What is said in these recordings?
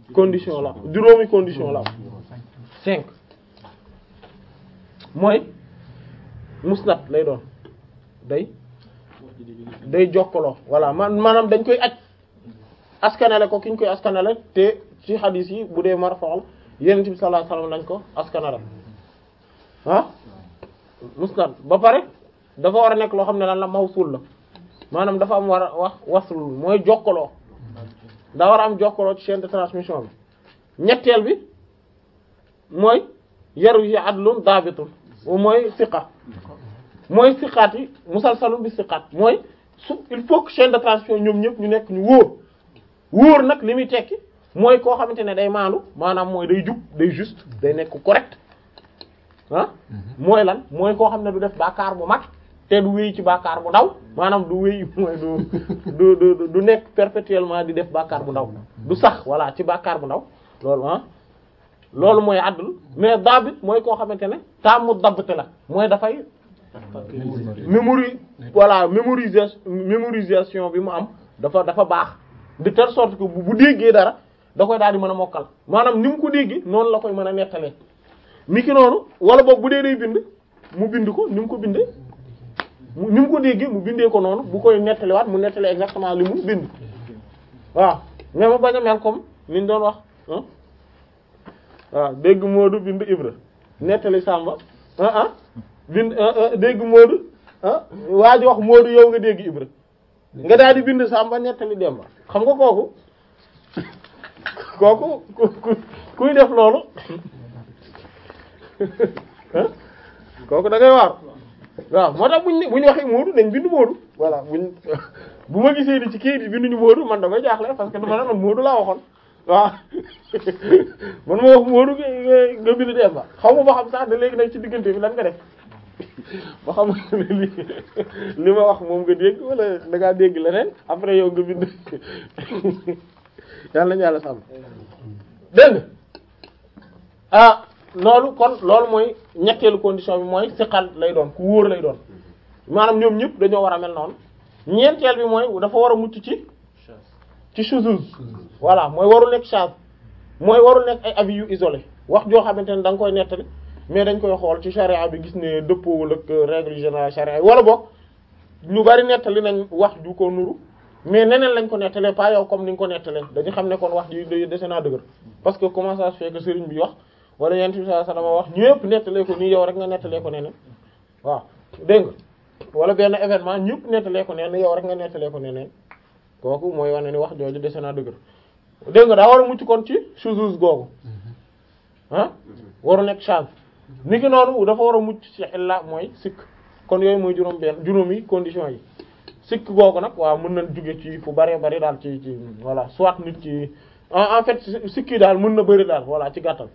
condition la juróomi condition la am cinq mooy musnad lay doon day day jokkaloo voilà man maanaam dañ koy aj askanale ko ki ñu koy askanale te ci hadith yi bu dee marfa'al yonent bi sallallahu alayhi wasallam lañ ko askanale ah musnad ba pare dafa war a nekk loo xam ne lan la mawsul la maanaam dafa am war a wax wasl mooy jokkaloo daa war a am jokkaloo ci chaîne de transmission bi ñetteel bi mooy yaru yi adlun daabitun mooy siqa mooy siqaat yi musalsalun bi siqaat mooy su il faut que chaîne de transmission ñoom ñëpp ñu nekk ñu wóor wóor nag li muy tekki mooy koo xamante ne day maandu maanaam mooy day jub day juste day nekk correct ah mooy lan mooy koo xam ne du def bàkkaar bu mag te du wéy ci bàkkaar bu ndaw maanaam du wéy mooy du du du du nekk perpétuellement di def bàkkaar bu ndaw du sax voilà ci bàkkaar bu ndaw loolu ah loolu mooy àddul mais daabit mooy koo xamante ne taamu dabbte la mooy dafay mémori voilà mémorisation mémorisation bi mu am dafa dafa baax de telle sorte que bu déggee dara da koy daal di mën a mokkal maanaam ni mu ko déggee noonu la koy mën a nettalee mi ki noonu wala boog bu dee day bind mu bind ko ni mu ko bindee mu ni mu ko déggee mu bindee ko noonu bu koy nettaliwaat mu nettali exactement li mu bind waaw mais ma bañ a mel comme ni ñu doon wax waaw dégg Moodu bind Ibra nettali Samba ah ah bind dégg Moodu ah waa ji wax Moodu yow nga dégg Ibra nga daal di bind Samba nettali Demba xam nga kooku kooku ku kuy def loolu kooku da ngay waar waaw moo tax buñ ne buñ waxee Moodu dañ bind Moodu voilà buñ bu ma gisee ni ci kayit yi binduñu Moodu man damay jaaxle parce que dama ne man Moodu laa waxoon waaw man ma wax Moodu nga bind Demba xaw ma ba xam sax da léegi nag ci diggante bi lan nga def ba xam li li ma wax moom nga dégg wala da ngaa dégg leneen après yow nga bind yàlla nañu yàlla sàmm dégg ah loolu kon loolu mooy ñetteelu condition bi mooy siqal lay doon ku wóor lay doon maanaam ñoom ñëpp dañoo war a mel noonu ñeenteel bi mooy dafa war a mucc ci ci shuzuz voilà mooy warul nekk shaz mooy warul nekk ay avis yu isolé wax joo xamante ne da nga koy nettali mais dañ koy xool ci charia bi gis ne dëppoowul ak règle générale charia yi wala boog ñu bari nettali nañ wax ju ko nuru mais neneen lañ ko nettalee pas yow comme ni nga ko nettalee dañu xam ne kon wax ji dese naa dëgër parce que comment ça se fait que sëriñ bi wax wala yent bi sallallahu alayhi wasallam wax ñëpp nettalee ko nii yow rek nga nettalee ko neneen waaw dégg nga wala benn événement ñëpp nettalee ko neneen yow rek nga nettalee ko neneen kooku mooy wane ni wax jooju dese naa dëgër dégg nga daa war a mucc kon ci shuzuz googu ah waru nekk change ni ki noonu dafa war a mucc ci illa mooy sikk kon yooyu mooy juróom benn juróomi condition yi sikk googu nag waaw mën nañ jóge ci fu bëree bëri daal ci ci voilà soit nit ci en fait sikki daal mën na bëri daal voilà ci gàttal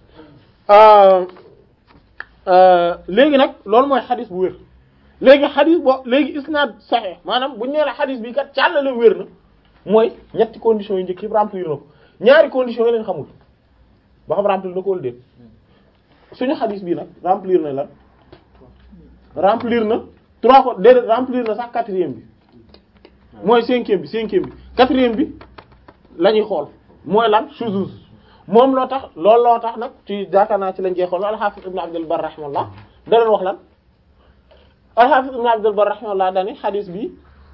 léegi nag loolu mooy xadis bu wér léegi xadis bo léegi isnaad sahih maanaam bu ñu nee la xadis bi kat càllale wér na mooy ñetti conditions yu njëkk yëpp remplir na ko ñaari conditions yi leen xamul ba xam remplir na ko wala déet suñu xadis bi nag remplir na lan remplir na trois ko déedéet remplir na sax quatrième bi mooy cinquième bi cinquième bi quatrième bi la ñuy xool mooy lan shuzuz moom loo tax loolu loo tax nag ci jaakaar naa ci lañ jeexoon al-Hafiz ibn Abdul Barr rahimahullah da leen wax lan al-Hafiz ibn Abdul Barr rahimahullah dani xadis bi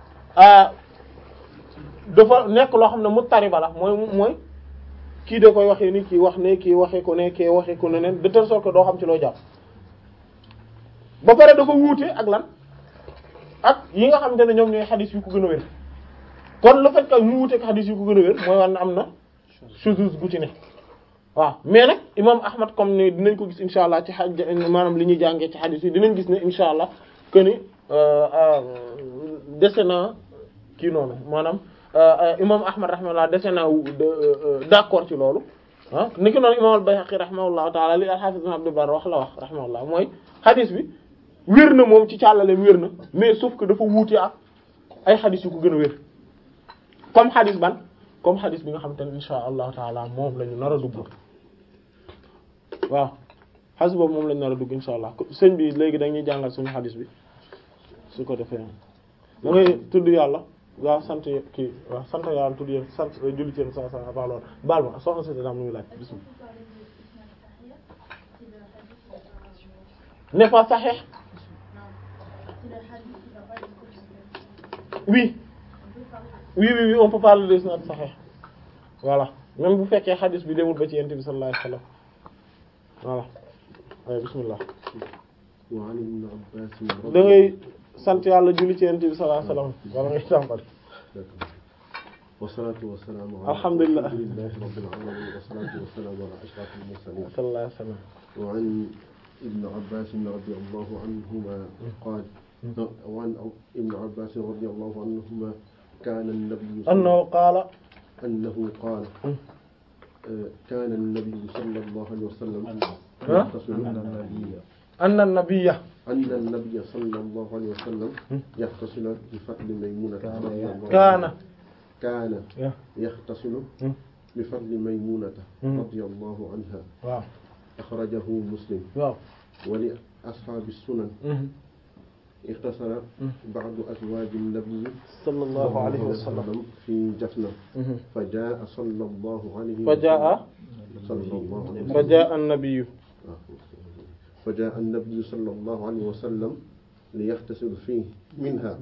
dafa nekk loo xam ne muttariba la mooy mooy kii da koy waxee ni kii wax ne kii waxee ko ne kii waxee ko ne neen de telle sorte que doo xam ci loo jàpp ba pare dafa wuute ak lan ak yi nga xamante ne ñoom ñooy xadis yu ko gën a wér kon le fait que mu wuute ak xadis yu ko gën a wér mooy wan na am na shuzuz gu ci ne waaw mais nag imam ahmad comme ni dinañ ko gis insha allah ci xaj maanaam li ñuy jàngee ci xadis yi dinañ gis ne insha allah que ni dese na kii noonu maanaam imam ahmad rahimahullah dese na d'accord ci loolu ah ni ki noonu imam al-Bayhaqi rahimahullahu taala li al-Hafiz ibn Abdul Barr wax la wax rahimahullah mooy xadis bi wér na moom ci càllale wér na mais sauf que dafa wuute ak ay xadis yu ko gën a wér comme xadis ban comme xadis bi nga xamante ne insha allahu taala moom la ñu nar a dugg waaw xadis boobu moom la ñu nar a dugg insha allah sëñ bi léegi dañuy jàngal suñu xadis bi su ko defee da ngay tudd yàlla waaw sant kii waaw sant yàlla tudd yéen sant julli ci yéen sa sa avant loolu baal ma soxna si daam nuy laaj bismillah n'est pas sahih oui oui oui oui on peut parler de isnad sahih voilà même bu fekkee xadis bi demul ba ci yent bi sallallahu alayhi wasallam voilà ay bismillah وعن ابن عباس da ngay sant yàlla julli ci yent bi sallallahu alayhi wasallam wala ngay tàmbali والصلاة والسلام على الحمد لله. رسول الله رب العالمين والصلاة والسلام على أشرف المرسلين sallallahu alayhi wasallam وعن ابن عباس رضي الله عنهما قال وعن ابن عباس رضي الله عنهما كان النبي صلى annahu qaala أنه قال آه، كان النبي صلى الله عليه وسلم ها؟ يغتسل anna nabiyya أن النبي صلى الله عليه وسلم يغتسل بفضل ميمونة رضي الله kaana كان ya يغتسل Hmm. بفضل ميمونة Hmm. رضي الله عنها waaw أخرجه مسلم waaw ولأصحاب السنن اغتسل بعض أزواج النبي sallallahu alayhi wa sallam في جفنة فجاء صلى الله عليه فجاء صلى الله عليه وسلم فجاء النبي فجاء النبي صلى الله عليه وسلم ليغتسل فيه منها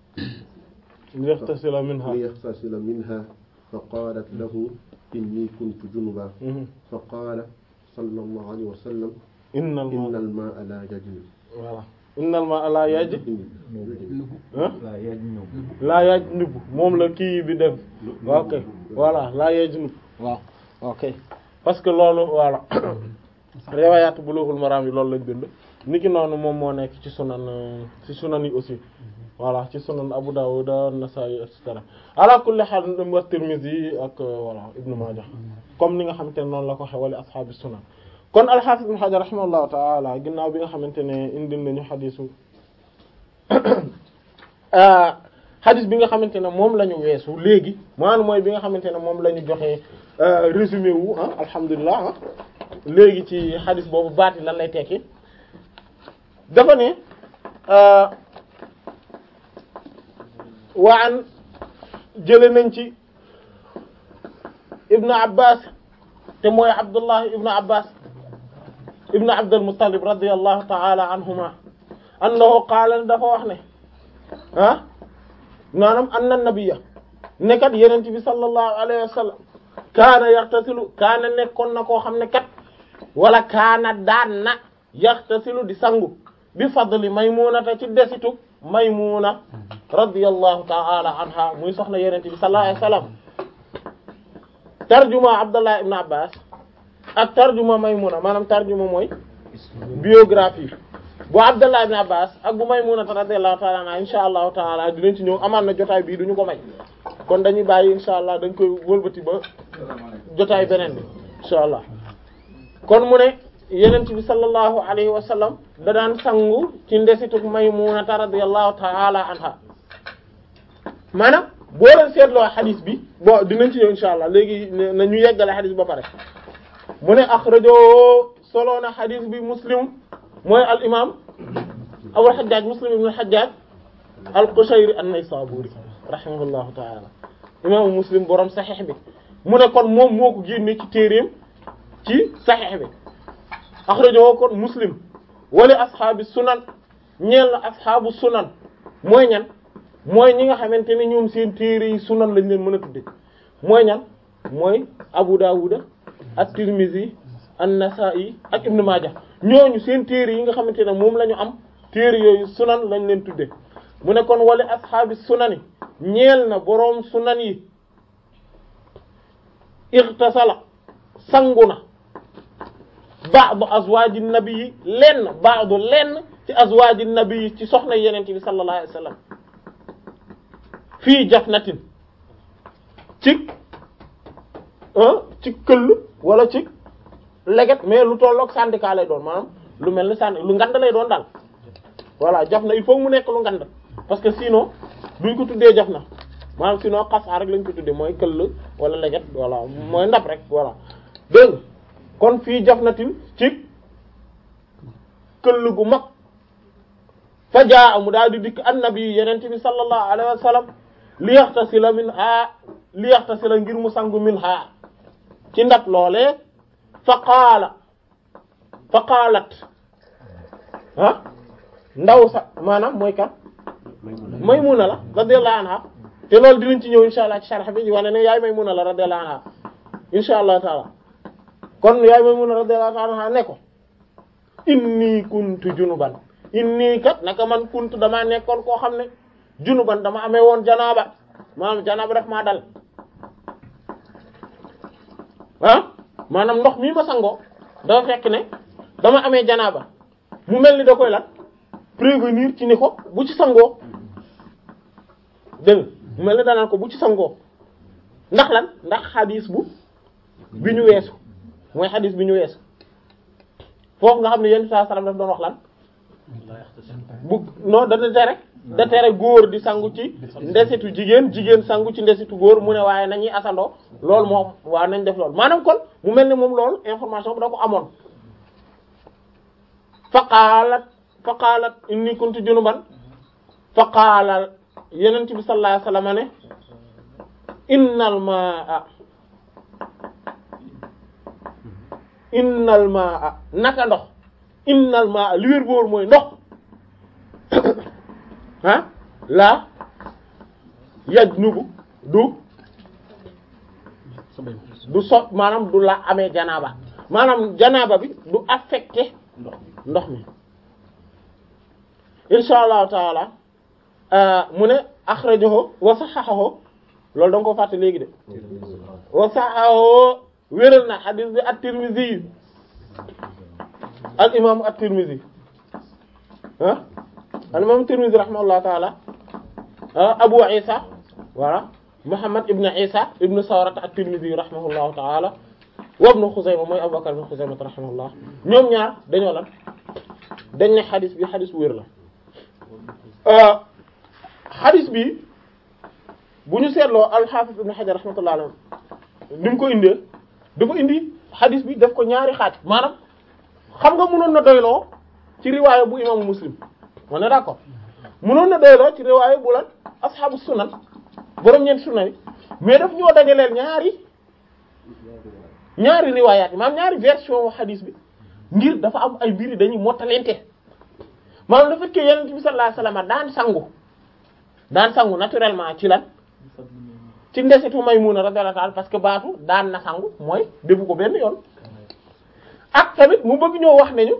ليغتسل منها ليغتسل منها فقالت له إني كنت جنبا فقال صلى الله عليه وسلم إن إن الماء الماء لا يجري voilà إن الماء لا يجري يجري. ah laa yajnub moom la kii bi def ok voilà laa yajnub waaw ok parce que loolu voilà riwayat Bulughul Maram yi loolu lañ bind niki noonu moom moo nekk ci sunan euh, ci sunan yi aussi voilà ci sunan Abu Dawud Nasa'i et cetera ala kulli hal wa Tirmidhi ak euh, voilà Ibn Majah comme ni nga xamante ne noonu la ko xewale ashaabi sunan kon al-Hafiz Ibn Hajar rahimahullahu ta'ala ginnaaw bi nga xamante ne indil nañu xadiisu xadis bi nga xamante ne moom la ñu weesu léegi maanaam mooy bi nga xamante ne moom la ñu joxe résumé wu ah alhamdulilah ah léegi ci xadis boobu baati lan lay tekki dafa ne waan jële nañ ci ibnu abbas te mooy abdullah ibnu abbas ibnu abdul muttalib radiyallahu ta'ala anhuma annahu qaala dafa wax ne ah maanaam anna nabiyya nekkat yenent bi sallallahu alayhi wa sallam kaana yaxtasilu kaana nekkoon na koo xam ne kat wala kaana daan na yaxtasilu di sangu bi fadli maymunata ci desitu maymuna radiyallahu ta'ala anha muy soxna yenent bi sallallahu alayhi wa sallam tarjuma abdullah ibn abbas ak tarjuma maymuna maanaam tarjuma mooy biographie bu Abdallah ibn Abbas ak bu Maymuna radiyallahu ta'ala anha insha allahu taala dinañ ci ñëw amaan na jotaay bii duñu ko may kon dañuy bàyyi insha allah dañ koy wëlbati ba jotaay beneen bi insha allah kon mu ne yenent bi sallallahu alayhi wa sallam da daan sangu ci ndesituk Maymuna radiyallahu ta'ala anha maanaam boo leen seetloo xadis bi bon dinañ ci ñëw insha allah léegi na ñu yeggale xadis ba pare mu ne axrajoo solo na xadis bi muslim mooy al imam abul hajjaj muslim ibn al hajjaj al qushayri an-naysaburi rahimahullahu ta'ala imaamu muslim borom saxiix bi mu ne kon moom moo ko génne ci téereem ci saxiix bi axrajahu kon muslim wala ashaabi sunan ñeel na ashaabu sunan mooy ñan mooy ñi nga xamante ne ñoom seen téere yi sunan lañ leen mën a tudde mooy ñan mooy abu dawuda at-tirmidhi an-nasa'i ak ibn majah ñooñu seen téere yi nga xamante ne moom la ñu am téere yooyu sunan lañ leen tudde mu ne kon wala ashaabi sunani ñeel na boroom sunan yi irtasala sangu na ba'du azwaaji nabi yi lenn ba'du lenn ci azwaaji nabi yi ci soxna yenente bi sallallahu alayhi wasallam fii jafnatin ci ci këll wala ci leget mais lu tolloog syndicat lay doon maanaam lu mel ni sànni lu ngand lay doon daal voilà jaf na il faut mu nekk lu ngand parce que sinon duñ ko tuddee jaf na maanaam sinon xasaa rek lañ ko tuddee mooy këll wala leget voilà mooy ndab rek voilà dégg nga kon fii jaf na tin ci këll gu mag fa jaa mu daal di dikk annabi yenente bi sallallahu alayhi wa sallam li yaxtasila min ha li yaxtasila ngir mu sangu min ha ci ndab loolee fa qaala fa qaalat ah ndaw sa maanaam mooy kan Maymuna la radiyallahu anha te loolu dinañ ci ñëw insha allah ci sharh bi wane ne yaay Maymuna la radiyallahu anha insha allah taala kon yaay Maymuna radiyallahu anha ne ko inni kuntu junuban inni kat naka man kuntu damaa nekkoon koo xam ne junuban dama amee woon janaaba maanaam janaaba daf maa dal ah maanaam ndox mii ma sangoo dafa fekk ne dama amee janaaba mu mel ni da koy lan prévenir ci ni ko bu ci sangoo dégg mu mel ni danaan ko bu ci sangoo ndax lan ndax xadis bu bi ñu weesu mooy xadis bi ñu weesu foofu nga xam ne yenn saa salaam daf doon wax lan bu non da tere da tere góor di sangu ci ndesitu jigéen jigéen sangu ci ndesitu góor mu ne waaye nañuy asandoo loolu moom waaw nañ def loolu maanaam kon mu mel ni moom loolu information bi da ko amoon faqaalat faqaalat inni kuntu junuban faqaala yeneen bi sallallahu alayhi wasallam ne innal maa innal maa naka ndox innal maa li wér boor mooy ndox ah la yaj nubu du du so maanaam du la amee janaaba maanaam janaaba bi du affecté ndox mi insha allahu taala mu ne akhrajahu wa sahahahu loolu da nga ko fàtte léegi de wa sahahahu wéral na hadith bi at-Tirmidhi al imam at-Tirmidhi ah al imam at-Tirmidhi rahimahullahu taala Abu Isa voilà Muhammad ibn Isa ibn Sawrat at-Tirmidhi rahimahullahu taala wa ibn Khuzaymah mooy Abu Bakr ibn Khuzaymah rahimahullah ñoom ñaar dañoo lan dañ ne hadith bi hadith bu wér la hadith bi bu ñu seetloo al-Hafiz ibn Hajar rahmatullah alayhi ni mu ko indee dafa indi hadith bi daf ko ñaari xaaj maanaam xam nga mënoon na doyloo ci riwaaya bu imaamu Muslim on est d'accord mënoon na doyloo ci riwaaya bu lan ashabu sunan borom ñeenti sunan yi mais daf ñoo dajaleel ñaari ñaari riwaayaat yi maanaam ñaari version hadith bi ngir dafa am ay mbir dañuy mottalente maanaam le fait que yonent bi sallallahu alayhi wasallam daan sangu daan sangu naturellement ci lan ci ndesitu Maymuna radiyallahu ta'ala parce que baatu daan na sangu mooy defu ko benn yoon ak tamit mu bëgg ñoo wax nañu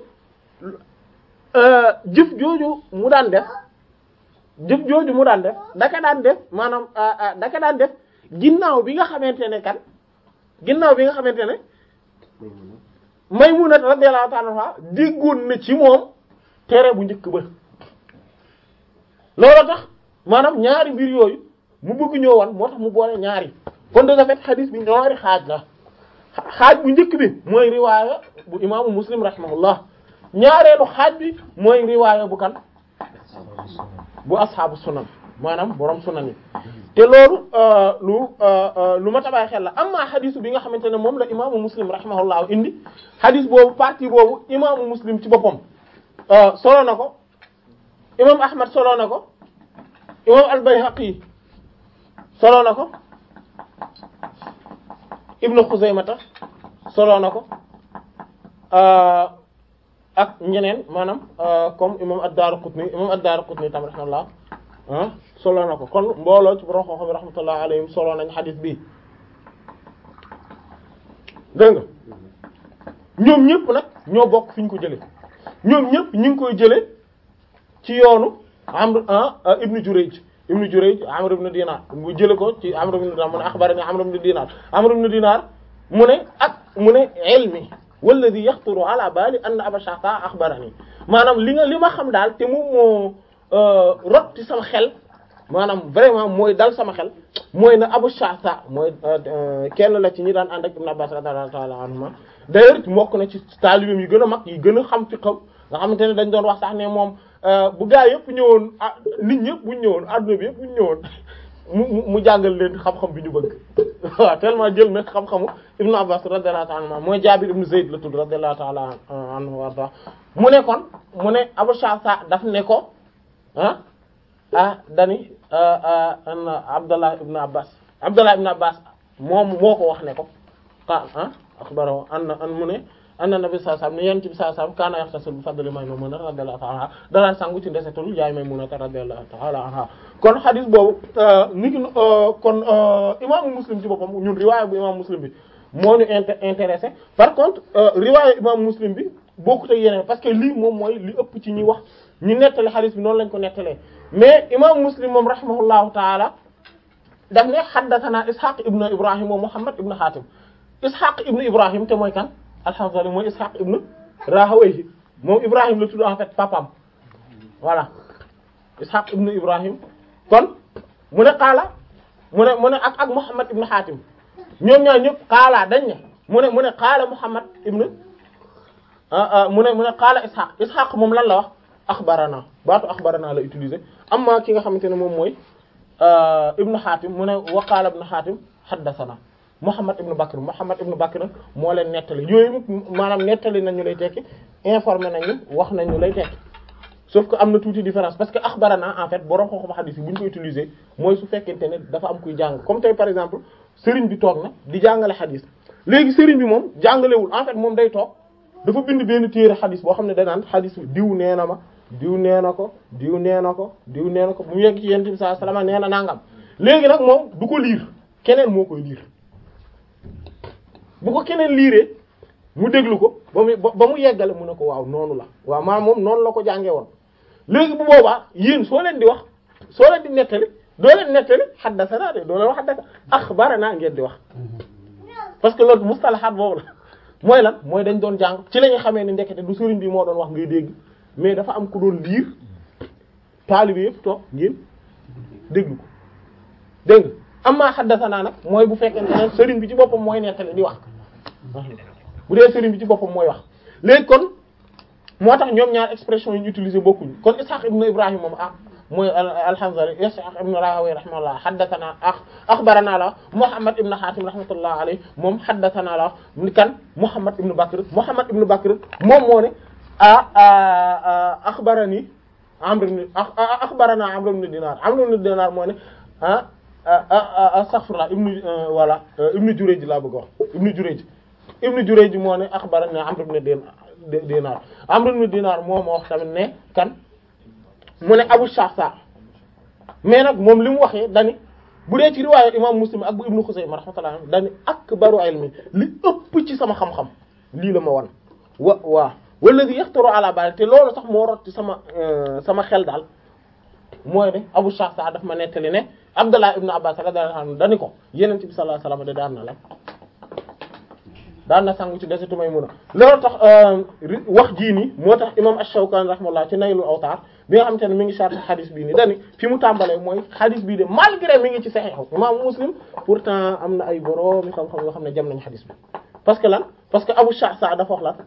jëf jooju mu daan def jëf jooju mu daan def daka daan def maanaam daka daan def ginnaaw bi nga xamante ne kan ginnaaw bi nga xamante ne Maymuna radiyallahu ta'ala anha déggoon na ci moom tere bu njëkk ba loolu tax maanaam ñaari mbir yooyu mu bëgg ñoo wan moo tax mu boole ñaari kon de fait xadis bi ñaari xaaj la xaaj bu njëkk bi mooy riwaaya bu imaamu muslim rahimahullah ñaareelu xaaj bi mooy riwaaya bu kan bu ashaabu sunan maanaam borom sunan yi te loolu lu lu ma tabaay xel la amma xadisu bi nga xamante ne moom la imaamu muslim rahimahullah indi xadis boobu partie boobu imaamu muslim ci boppam solo na ko imam ahmad solo na ko imam al-Bayhaqi solo na ko ibnu Xuzaymata solo na ko ak ñeneen maanaam comme imam ad-Daraqutni imam ad-Daraqutni tam rahmatullah solo na ko kon mbooloo ci borom xam-xam rahmatullah alayhim solo nañ xadis bi dégg nga ñoom ñëpp nag ñoo bokk fi ñu ko jëlee ñoom ñëpp ñu ngi koy jëlee ci yoonu Amr ibnu Jurayj ibnu Jurayj Amr ibn Dinar mu jële ko ci Amr ibn Dinar mu ne akhbarani Amr ibn Dinar Amr ibn Dinar mu ne ak mu ne ilmi walladhi yaxturu ala bali anna Aba Sha'tha akhbarani maanaam li nga li ma xam daal te moom moo rot ci sama xel maanaam vraiment mooy dal sama xel mooy na Abu Sha'tha mooy kenn la ci ñi daan ànd ak Ibn Abbas radiyallahu ta'ala anhuma d'ailleurs mbokk na ci taalibeem yi gën a mag yi gën a xam fi xaw nga xamante ne dañ doon wax sax ne moom bu gaa yëpp ñëwoon ah nit ñëpp bu ñu ñëwoon adduna bi yëpp bu ñu ñëwoon mu mu jàngal leen xam-xam bi ñu bëgg waaw tellement jël na xam-xamu Ibn Abbas radiyallahu ta'ala anhu mooy Jaabir ibn Zayd la tudd radiyallahu ta'ala anhu warda mu ne kon mu ne Abu Sha'tha daf ne ko ah ah dani an Abdallah ibn Abbas Abdallah ibn Abbas moom moo ko wax ne ko ah ah axbarahu an an mu ne anna nabi sallallahu alayhi wasallam ne yonent bi sallallahu alayhi wasallam kaana yaxtasil bi fadli Maymuna radiyallahu ta'ala anha danaan sangu ci ndesetul yaay Maymuna radiyallahu ta'ala anha kon xadis boobu ni ki kon imaamu Muslim ci boppam ñun riwaaya bu imaamu Muslim bi moo ñu inter intéressé par contre riwaaya imaamu Muslim bi bokkut ak yeneen parce que lii moom mooy li ëpp ci ñi wax ñu nettali xadis bi noonu lañ ko nettalee mais imaamu Muslim moom rahimahullahu ta'ala daf ne haddathana Ishaq ibn Ibrahim wa Muhammad ibn Hatim Ishaq ibn Ibrahim te mooy kan alhamdulilah mooy Ishaq ibn Rahawayhi moom Ibrahim la tudd en fait papam voilà Ishaq ibn Ibrahim kon mu ne qaala mu ne mu ne ak ak Muhammad ibn Hatim ñoom ñaar ñëpp qaala dañ ne mu ne mu ne qaala Muhammad ibn mu ne mu ne qaala Ishaq Ishaq moom lan la wax axbarana baatu axbarana la utiliser amma ki nga xamante ne moom mooy ibn Hatim mu ne wa qaala ibn Hatim haddathana Muhammad ibn Bakr Muhammad ibn Bakr moo leen nettali yooyu maanaam nettali nañu lay tekki informé nañu wax nañu lay tekki sauf que am na tuuti différence parce que axbarana en fait borom xam-xam hadith yi bu ñu ko utiliser mooy su fekkente ne dafa am kuy jàng comme tey par exemple sëriñ bi toog na di jàngale hadith léegi sëriñ bi moom jàngalewul en fait moom day toog dafa bind benn téere hadith boo xam ne danaan hadith diw nee na ma diw nee na ko diw nee na ko diw nee na ko bu mu yegg ci yonent bi sallallahu alayhi wasallam nee na nangam léegi nag moom du ko liir keneen moo koy liir bu ko keneen liiree mu déglu ko ba mu ba mu yeggale mu ne ko waaw noonu la waaw maanaam moom noonu la ko jàngee woon léegi bu boobaa yéen soo leen di wax soo leen di nettali doo leen nettali haddathana de doo leen wax haddathana akhbarana ngeen di wax parce que loolu mustalahaat boobu la mooy lan mooy dañ doon jàng ci la ñu xamee ne ndekete du sëriñ bi moo doon wax ngay dégg mais dafa am ku doon liir taalibe yëpp toog ngeen déglu ko dégg nga amma haddathana nag mooy bu fekkente ne sëriñ bi ci boppam mooy nettali di wax bu dee sëriñ bi ci boppam mooy wax léegi kon moo tax ñoom ñaar expression yi ñu utiliser bokkuñu kon Ishaq ibn Ibrahim moom ah mooy al-Hanzali Ishaq ibn Rahawayh rahimahullah haddathana ah akhbarana la Muhammad ibn Hatim rahmatullah alayhi moom haddathana la ni kan Muhammad ibn Bakr Muhammad ibn Bakr moom moo ne ah akhbarani Amr ibn akhbarana Amr ibn Dinar Amr ibn Dinar moo ne ah astaghfirullah ibnu voilà ibnu Jurayj laa bëgg wax ibnu Jurayj ibnu Jurayj moo ne akhbarana Amr ibn Dinar Amr ibn Dinar moo ma wax tamit ne kan mu ne Abu Shahsa mais nag moom li mu waxee dani bu dee ci riwaayu imam Muslim ak bu Ibnu Xuzayma rahmatullah dani akbaru ilmi li ëpp ci sama xam-xam lii la ma wan wa waa walladhi yaxtaru ala bal te loolu sax moo rot ci sama sama xel daal mooy ne Abu Shahsa daf ma nettali ne Abdullah ibn Abbas radiyallahu anhu dani ko Yonent bi sallallahu alayhi wasallam de daan na la daan na sangu ci desitu Maymuna loolu tax wax jii nii moo tax imam Ash-Shawkani rahmatullah ci Naylul Awtar bi nga xamante ne mi ngi sharh xadis bii nii dani fi mu tàmbalee mooy xadis bii de malgré mi ngi ci Sahih imam Muslim pourtant am na ay boroomi xam-xam yoo xam ne jam nañ xadis bi parce que lan parce que Abu Shahsa dafa wax lan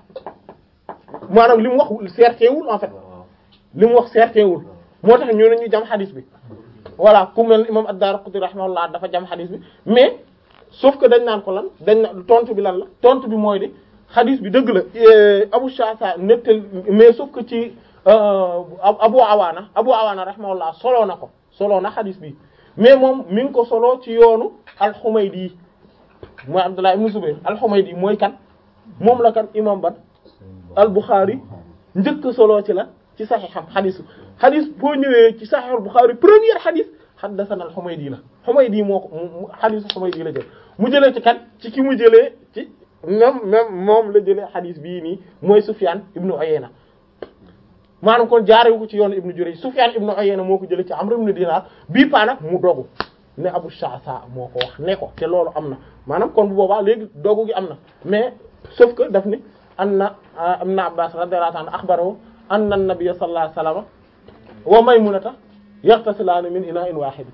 maanaam li mu wax certain wul en fait li mu wax certain wul moo tax ñu ne ñu jam xadis bi voilà ku mel imam Ad-Darqutni rahmatullah dafa jam xadis bi mais sauf que dañ naan ko lan dañ na tontu bi lan la tontu bi mooy de xadis bi dëgg la Abu Shahsa nettal mais sauf que ci Abu Awaana Abu Awaana rahimahullah soloo na ko soloo na xadis bi mais moom mi ngi ko soloo ci yoonu al-Humaydi mooy Abdullah ibn Zubayr al-Humaydi mooy kan moom la kan imam ban al-Bukhari njëkk soloo ci la ci saxiixam xadis xadis boo ñëwee ci saxiix al-Bukhari première xadis haddathana al-Humaydi la Humaydi moo ko xadisu Humaydi la jël mu jëlee ci kan ci ki mu jëlee ci même même moom la jëlee xadis bii nii mooy Sufyan ibnu Uyayna maanaam kon jaarewu ko ci yoonu ibnu Jurayj Sufyan ibnu Uyayna moo ko jëlee ci Amr ibn Dinar bii paa nag mu dogu ne Abu Sha'sa moo ko wax ne ko te loolu am na maanaam kon bu boobaa léegi dogu gi am na mais sauf que daf ni anna ibn Abbas radiyallahu anhu akhbarahu anna an-nabiy sallallahu alayhi wasallam wa Maymunata yaxtasilaani min ina'in waahid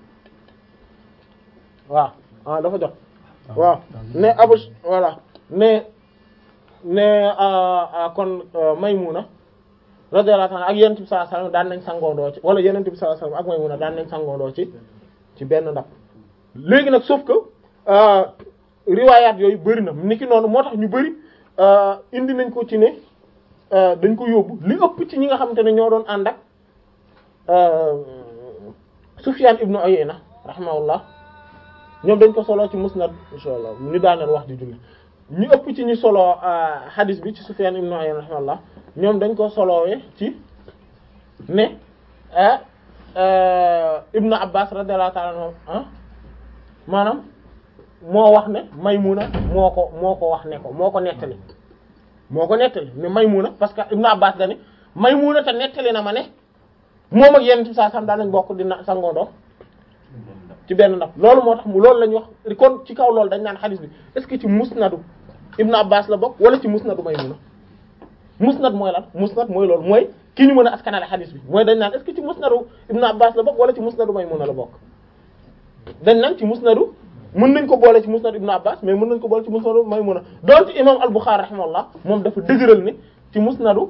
waaw ah dafa jot waaw ne Abu voilà ne ne kon Maymuna radiyallahu anha ak Yonent bi sallallahu alayhi wasallam daan nañ sangoondoo ci wala Yonent bi sallallahu alayhi wasallam ak Maymuna daan nañ sangoondoo ci ci benn ndab léegi nag sauf que riwaayaat yooyu bëri na niki noonu moo tax ñu bëri indi nañ ko ci ne dañ ko yóbbu li ëpp ci ñi nga xamante ne ñoo doon ànd ak Sufyan ibnu Uyayna rahimahullah ñoom dañ ko solo ci musnad insha allah ñu daaneel wax di julli ñu ëpp ci ñu solo hadith bi ci Sufyan ibnu Uyayna rahimahullah ñoom dañ ko solowee ci ne ibnu Abbas radiyallahu ta'ala anhu maanaam moo wax ne Maymuna moo ko moo ko wax ne ko moo ko nettali moo ko nettali ne Maymuna parce que ibnu Abbas dane Maymuna te nettali na ma ne moom ak yenn ci saa sam daan nañ bokk dina sangoondoo ci benn ndab loolu moo tax mu loolu la ñu wax kon ci kaw loolu dañ naan xadis bi est-ce que ci musnadu ibnu Abbas la bokk wala ci musnadu Maymuna musnad mooy lan musnad mooy loolu mooy ki ñu mën a askanale xadis bi mooy dañ naan est-ce que ci musnadu ibnu Abbas la bokk wala ci musnadu Maymuna la bokk dañ naan ci musnadu mën nañ ko boole ci musnad ibnu Abbas mais mën nañ ko boole ci musnadu Maymuna donte imam al-Bukhari rahimahullah moom dafa dëgëral ne ci musnadu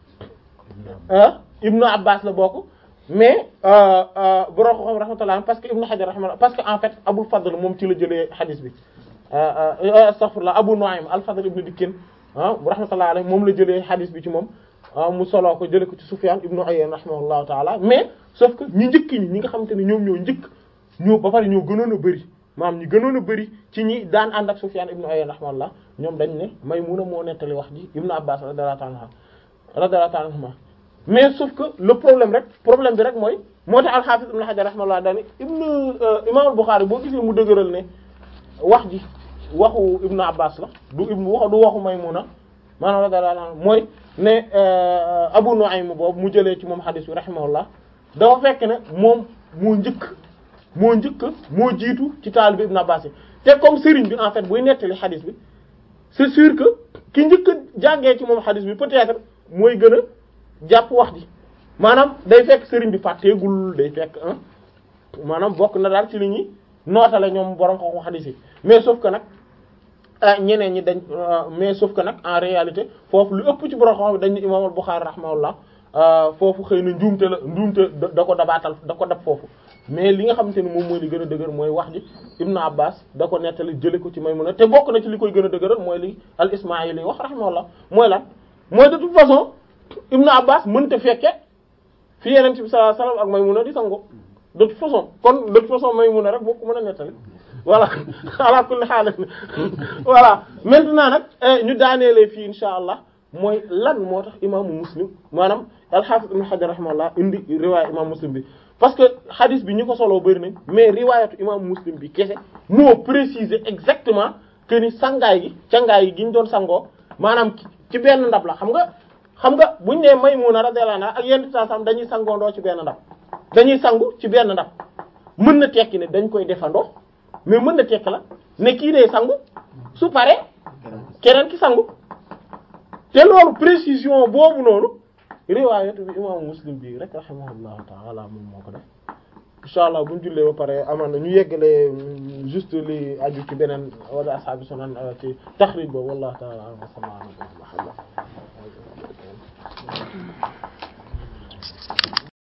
ibnu Abbas la bokk mais borom xam rahmatullah parce que ibnu Hajar rahimahullah parce que en fait Abul Fadl moom ci la jëlee hadith bi astaghfirullah Abu Nu'aym al-Fadl ibnu Dikkin ah rahmatullah alayhi moom la jëlee hadith bi ci moom mu soloo ko jëlee ko ci Sufyan ibnu Uyayna rahimahullahu ta'ala mais sauf que ñu njëkk ñi ñi nga xamante ne ñoom ñoo njëkk ñoo ba pare ñoo gënoon a bëri maanaam ñi gënoon a bëri ci ñi daan ànd ak Sufyan ibnu Uyayna rahimahullah ñoom dañ ne Maymuna moo nettali wax ji ibnu Abbas radiyallahu ta'ala radiyallahu ta'ala anhuma mais sauf que le problème rek problème bi rek mooy moo tax al-Hafiz ibn Hajar rahimahullah daani ibnu imam al-Bukhari boo gisee mu dëgëral ne wax ji waxu ibnu Abbas la du ibnu wax du waxu Maymuna maanaam radiyallahu anha mooy ne Abu Nu'aym boobu mu jëlee ci moom hadith bi rahimahullah dafa fekk ne moom moo njëkk moo njëkk moo jiitu ci taalibe ibnu Abbas yi te comme sëriñ bi en fait buy nettali hadith bi c'est sûr que ki njëkk a jàngee ci moom hadith bi peut-être mooy gën a jàpp wax ji maanaam day fekk sëriñ bi fàtteegul day fekk ah maanaam bokk na daal ci li ñuy nootale ñoom borom xam-xam xadiis yi mais sauf que nag ñeneen ñi dañ mais sauf que nag en réalité foofu lu ëpp ci borom xam-xam dañ ne imaam al-Bukhari rahimahullah foofu xëy na njuumte la njuumte da ko dabaatal da ko dab foofu mais li nga xamante ni moom mooy li gën a dëgër mooy wax ji Ibn Abbas da ko nettali jële ko ci Maymuna te bokk na ci li koy gën a dëgëral mooy li al-Ismaa'ili wax rahimahullah mooy lan mooy de toute façon Ibn Abbas mënta fekke fi Yonent bi sallallahu alayhi wasallam ak Maymuna di sango de toute façon kon de toute façon Maymuna rek boo ko mën a nettali voilà ala kulli haal voilà maintenant nag ñu daaneelee fii insha allah mooy lan moo tax imaamu Muslim maanaam al-Hafiz Ibn Hajar rahimahullah indi riwaaya imaamu Muslim bi parce que hadith bi ñu ko soloo bëri nañ mais riwaayatu imaamu Muslim bi kese moo préciser exactement que ni sangaay gi cangaay gi gi ñu doon sangoo maanaam ci benn ndab la xam nga xam nga buñ nee Maymuna radiyallahu anha ak yenn saa sam dañuy sangoondoo ci benn ndab dañuy sangu ci benn ndab mën na tekki ne dañ koy defandoo mais mën na tekki la ne kii dee sangu su paree keneen ki sangu te loolu précision boobu noonu riwaayatu bi imaamu Muslim bi rek rahimahullahu ta'ala moom moo ko def insha allah buñ jullee ba pare amaan na ñu yeggalee juste li aju ci beneen wala ashaabi sunan ci taxrij boobu wallahu ta'ala wa sallallahu